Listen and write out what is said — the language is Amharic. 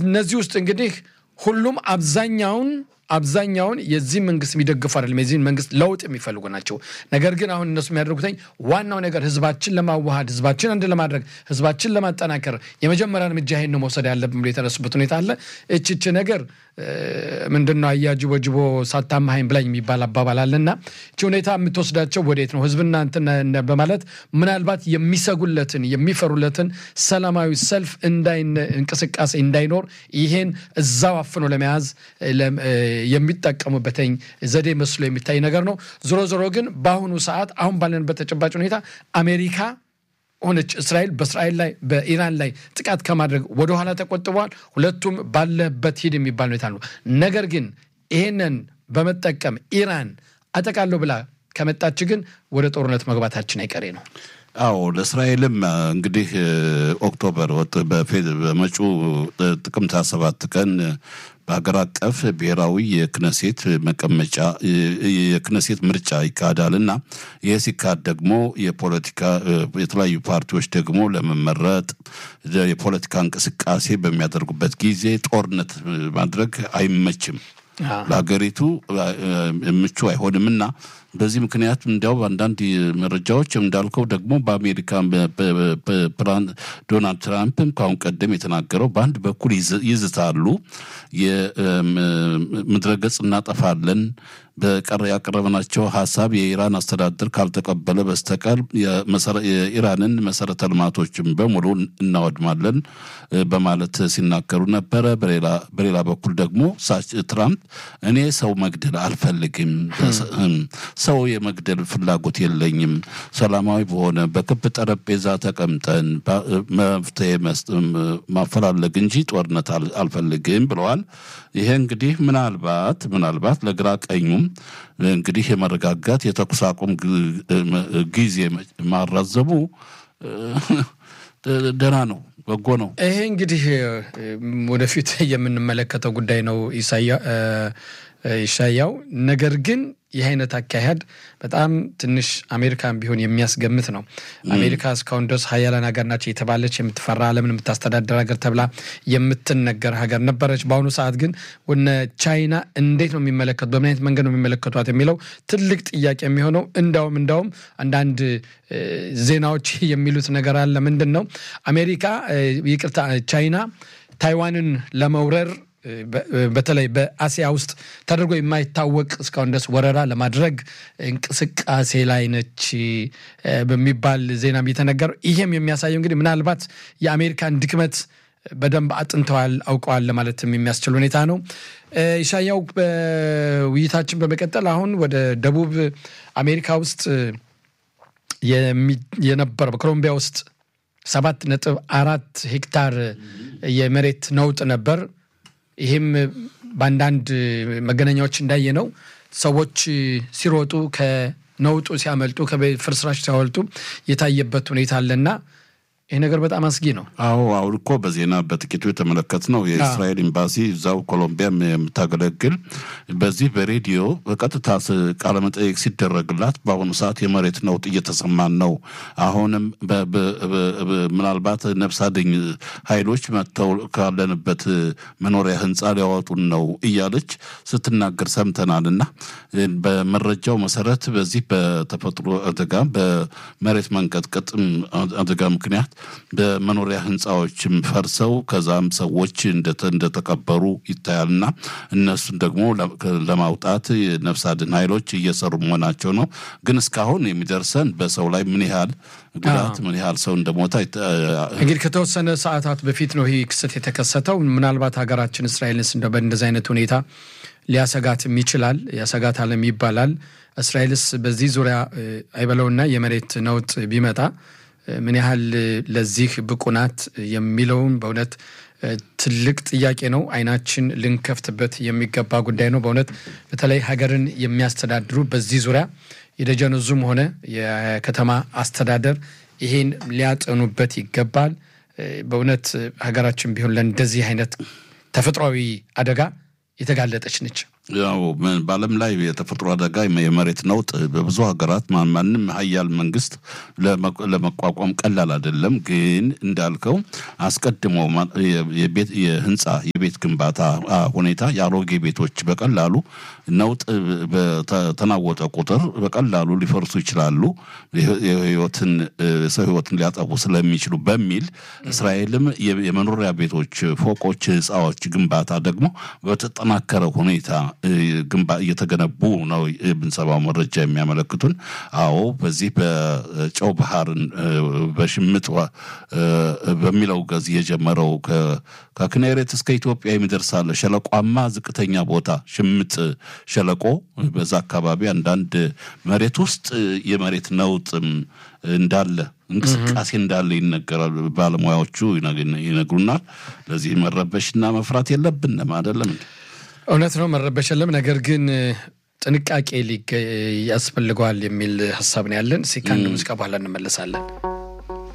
ከነዚህ ውስጥ እንግዲህ ሁሉም አብዛኛውን አብዛኛውን የዚህ መንግስት የሚደግፉ አይደለም። የዚህን መንግስት ለውጥ የሚፈልጉ ናቸው። ነገር ግን አሁን እነሱ የሚያደርጉትኝ ዋናው ነገር ህዝባችን ለማዋሃድ ህዝባችን አንድ ለማድረግ ህዝባችን ለማጠናከር የመጀመሪያ እርምጃ ይሄን መውሰድ ያለብን ብሎ የተነሱበት ሁኔታ አለ። እችች ነገር ምንድን ነው አያጅቦ ጅቦ ሳታማሀኝ ብላኝ የሚባል አባባል አለና እቺ ሁኔታ የምትወስዳቸው ወዴት ነው? ህዝብና እንትን በማለት ምናልባት የሚሰጉለትን የሚፈሩለትን ሰላማዊ ሰልፍ እንቅስቃሴ እንዳይኖር ይሄን እዛው አፍኖ ለመያዝ የሚጠቀሙበትኝ ዘዴ መስሎ የሚታይ ነገር ነው። ዞሮ ዞሮ ግን በአሁኑ ሰዓት አሁን ባለንበት ተጨባጭ ሁኔታ አሜሪካ ሆነች እስራኤል በእስራኤል ላይ በኢራን ላይ ጥቃት ከማድረግ ወደኋላ ተቆጥበዋል። ሁለቱም ባለበት ሂድ የሚባል ሁኔታ ነው። ነገር ግን ይሄንን በመጠቀም ኢራን አጠቃለሁ ብላ ከመጣች ግን ወደ ጦርነት መግባታችን አይቀሬ ነው። አዎ ለእስራኤልም እንግዲህ ኦክቶበር በመጪው ጥቅምት ሰባት ቀን በሀገር አቀፍ ብሔራዊ የክነሴት መቀመጫ የክነሴት ምርጫ ይካሄዳል እና ይህ ሲካሄድ ደግሞ የፖለቲካ የተለያዩ ፓርቲዎች ደግሞ ለመመረጥ የፖለቲካ እንቅስቃሴ በሚያደርጉበት ጊዜ ጦርነት ማድረግ አይመችም፣ ለሀገሪቱ ምቹ አይሆንምና በዚህ ምክንያት እንዲያው አንዳንድ መረጃዎች እንዳልከው ደግሞ በአሜሪካ ዶናልድ ትራምፕም ከአሁን ቀደም የተናገረው በአንድ በኩል ይዝታሉ፣ የምድረገጽ እናጠፋለን በቀረ ያቀረበናቸው ሀሳብ የኢራን አስተዳደር ካልተቀበለ በስተቀር የኢራንን መሰረተ ልማቶችን በሙሉ እናወድማለን በማለት ሲናገሩ ነበረ። በሌላ በኩል ደግሞ ትራምፕ እኔ ሰው መግደል አልፈልግም፣ ሰው የመግደል ፍላጎት የለኝም፣ ሰላማዊ በሆነ በክብ ጠረጴዛ ተቀምጠን መፍትሄ ማፈላለግ እንጂ ጦርነት አልፈልግም ብለዋል። ይሄ እንግዲህ ምናልባት ምናልባት ለግራ ቀኙም እንግዲህ የመረጋጋት የተኩስ አቁም ጊዜ ማራዘሙ ደህና ነው፣ በጎ ነው። ይሄ እንግዲህ ወደፊት የምንመለከተው ጉዳይ ነው ይሻያው። ነገር ግን ይህ አይነት አካሄድ በጣም ትንሽ አሜሪካን ቢሆን የሚያስገምት ነው። አሜሪካ እስካሁን ድረስ ሀያላን ሀገር ናቸው የተባለች የምትፈራ ዓለምን የምታስተዳደር ሀገር ተብላ የምትነገር ሀገር ነበረች። በአሁኑ ሰዓት ግን ወነ ቻይና እንዴት ነው የሚመለከቱ በምን አይነት መንገድ ነው የሚመለከቷት የሚለው ትልቅ ጥያቄ የሚሆነው እንዳውም እንዳውም አንዳንድ ዜናዎች የሚሉት ነገር አለ። ምንድን ነው አሜሪካ ይቅርታ ቻይና ታይዋንን ለመውረር በተለይ በአሲያ ውስጥ ተደርጎ የማይታወቅ እስካሁን ድረስ ወረራ ለማድረግ እንቅስቃሴ ላይ ነች በሚባል ዜናም የተነገረው። ይሄም የሚያሳየው እንግዲህ ምናልባት የአሜሪካን ድክመት በደንብ አጥንተዋል፣ አውቀዋል ለማለትም የሚያስችል ሁኔታ ነው። ኢሻያው በውይይታችን በመቀጠል አሁን ወደ ደቡብ አሜሪካ ውስጥ የነበረው በኮሎምቢያ ውስጥ ሰባት ነጥብ አራት ሄክታር የመሬት ነውጥ ነበር። ይህም በአንዳንድ መገናኛዎች እንዳየ ነው ሰዎች ሲሮጡ ከነውጡ ሲያመልጡ ከፍርስራሽ ሲያወልጡ የታየበት ሁኔታ አለና ይህ ነገር በጣም አስጊ ነው። አዎ አሁን እኮ በዜና በጥቂቱ የተመለከት ነው። የእስራኤል ኤምባሲ እዛው ኮሎምቢያ የምታገለግል በዚህ በሬዲዮ በቀጥታ ቃለመጠየቅ ሲደረግላት በአሁኑ ሰዓት የመሬት ነውጥ እየተሰማን ነው፣ አሁንም ምናልባት ነፍስ አድኝ ኃይሎች መጥተው ካለንበት መኖሪያ ህንፃ ሊያወጡን ነው እያለች ስትናገር ሰምተናል። እና በመረጃው መሰረት በዚህ በተፈጥሮ አደጋ በመሬት መንቀጥቀጥ አደጋ ምክንያት በመኖሪያ ህንፃዎችም ፈርሰው ከዛም ሰዎች እንደተቀበሩ ይታያልና እነሱን ደግሞ ለማውጣት የነፍስ አድን ኃይሎች እየሰሩ መሆናቸው ነው። ግን እስካሁን የሚደርሰን በሰው ላይ ምን ያህል ጉዳት ምን ያህል ሰው እንደሞታ እንግዲህ ከተወሰነ ሰዓታት በፊት ነው ይህ ክስተት የተከሰተው። ምናልባት ሀገራችን እስራኤልንስ እንደ በእንደዚህ አይነት ሁኔታ ሊያሰጋትም ይችላል ያሰጋታልም ይባላል። እስራኤልስ በዚህ ዙሪያ አይበለውና የመሬት ነውጥ ቢመጣ ምን ያህል ለዚህ ብቁ ናት የሚለውን በእውነት ትልቅ ጥያቄ ነው። አይናችን ልንከፍትበት የሚገባ ጉዳይ ነው። በእውነት በተለይ ሀገርን የሚያስተዳድሩ በዚህ ዙሪያ የደጀን ዙም ሆነ የከተማ አስተዳደር ይሄን ሊያጠኑበት ይገባል። በእውነት ሀገራችን ቢሆን ለእንደዚህ አይነት ተፈጥሯዊ አደጋ የተጋለጠች ነች። ያው በዓለም ላይ የተፈጥሮ አደጋ የመሬት ነውጥ በብዙ ሀገራት ማንም ሀያል መንግስት ለመቋቋም ቀላል አይደለም። ግን እንዳልከው አስቀድሞ የህንፃ የቤት ግንባታ ሁኔታ የአሮጌ ቤቶች በቀላሉ ነውጥ በተናወጠ ቁጥር በቀላሉ ሊፈርሱ ይችላሉ፣ የህይወትን ሰው ህይወትን ሊያጠፉ ስለሚችሉ በሚል እስራኤልም የመኖሪያ ቤቶች ፎቆች፣ ህንፃዎች ግንባታ ደግሞ በተጠናከረ ሁኔታ እየተገነቡ ነው የምንሰማው መረጃ የሚያመለክቱን። አዎ በዚህ በጨው ባህርን በሽምጥ በሚለው ገዝ የጀመረው ከክኔሬት እስከ ኢትዮጵያ የሚደርሳለ ሸለቋማ ዝቅተኛ ቦታ ሽምጥ ሸለቆ በዛ አካባቢ አንዳንድ መሬት ውስጥ የመሬት ነውጥም እንዳለ እንቅስቃሴ እንዳለ ይነገራል። ባለሙያዎቹ ይነግሩናል። ለዚህ መረበሽና መፍራት የለብንም አይደለም። እውነት ነው፣ መረበሽ የለም። ነገር ግን ጥንቃቄ ያስፈልገዋል የሚል ሀሳብ ነው ያለን። እስኪ ከአንድ ሙዚቃ በኋላ እንመለሳለን።